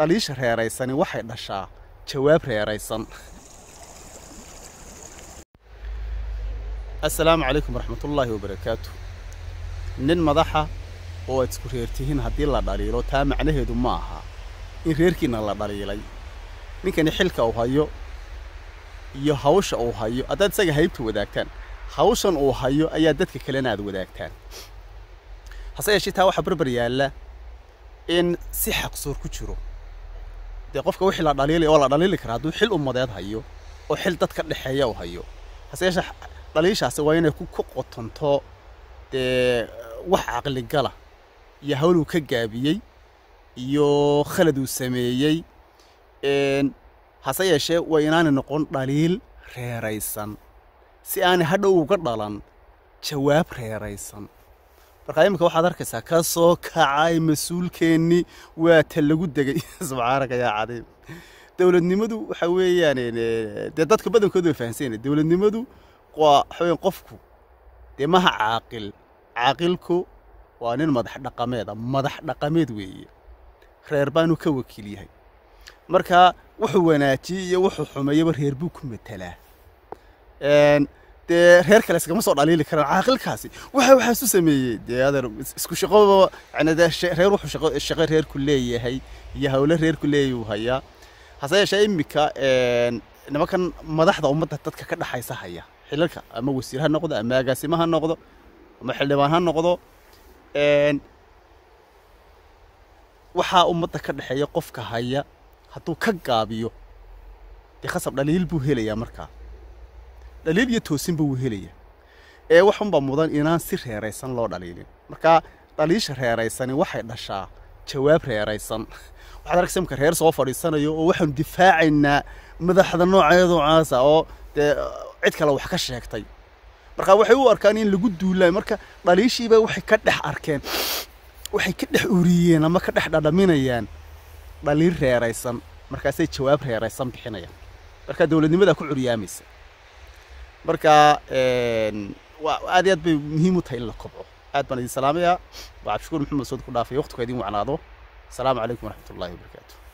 dhaliisha reeraysani waxay dhashaa jawaab reeraysan assalaamu calaykum waraxmatullaahi wabarakaatu nin madaxa oo aad isku reertihiin haddii la dhaliilo taa macnaheedu ma aha in reerkiinna la dhaliilay ninkani xilka uu hayo iyo hawsha uu hayo haddaad isaga haybta wadaagtaan hawshan uu hayo ayaa dadka kalena aad wadaagtaan hase yeeshee taa waxaa barbar yaalla in si xaqsoor ku jiro dee qofka wixii la dhaliilay oo la dhaliili karaa hadduu xil ummadeed hayo oo xil dad ka dhexeeya uu hayo hase yeeshee dhaliishaasi waa inay ku qotonto dee wax caqligala iyo hawl uu ka gaabiyey iyo khalad uu sameeyey hase yeeshee waa inaanay noqon dhaliil reeraysan si aanay hadhow uga dhalan jawaab reeraysan markaa iminka waxaad arkaysaa ka soo kacay mas-uulkeennii waa ta lagu degay subxaanaka yaa cadiim dowladnimadu waxa weeyaan dee dadka badankoodu way fahansanyana dowladnimadu waa waxaweyan qofku dee maha caaqil caaqilku waa nin madax dhaqameeda madax dhaqameed weeye reer baanu ka wakiil yahay marka wuxuu wanaajiyey iyo wuxuu xumeeyaba reer buu ku matelaa dee reer kale iskama soo dhaliili karaan caaqilkaasi waxa waxaasu sameeyey dee adeer isku shaqoba yani dee reer wuxuu shaqo shaqo reerku leeyahay iyo hawlo reerku leeyahay uu hayaa hase yeeshee iminka nimankan madaxda ummadda dadka ka dhaxaysa haya xilalka ama wasiir ha noqdo ama agaasimo ha noqdo ama xildhibaan ha noqdo waxaa ummadda ka dhexeeya qofka haya hadduu ka gaabiyo dee khasab dhaliil buu helayaa markaa dhaliil iyo toosinba wuu helayaa ee waxunbaa mudan inaan si reeraysan loo dhaliilin markaa dhaliisha reeraysani waxay dhashaa jawaab reeraysan waxaad arkaysa imka reer soo fadhiisanayo oo waxaanu difaacaynaa madaxda nooceedu caasa oo dee cid kale wax ka sheegtay markaa waxay u arkaan in lagu duulayo marka dhaliishiiba waxay ka dhex arkeen waxay ka dhex uriyeen ama ka dhex dhadhaminayaan dhaliil reeraysan markaasay jawaab reeraysan bixinayaan marka dowladnimadaa ku curyaamaysa marka aad iyo aad bay muhiim u tahay in la kobco aad baan idin salaamayaa waa cabdishukuur maxamed sood ku dhaafay waqtiga idin wacnaado asalaamu calaykum waraxmat ullahi wabarakaatu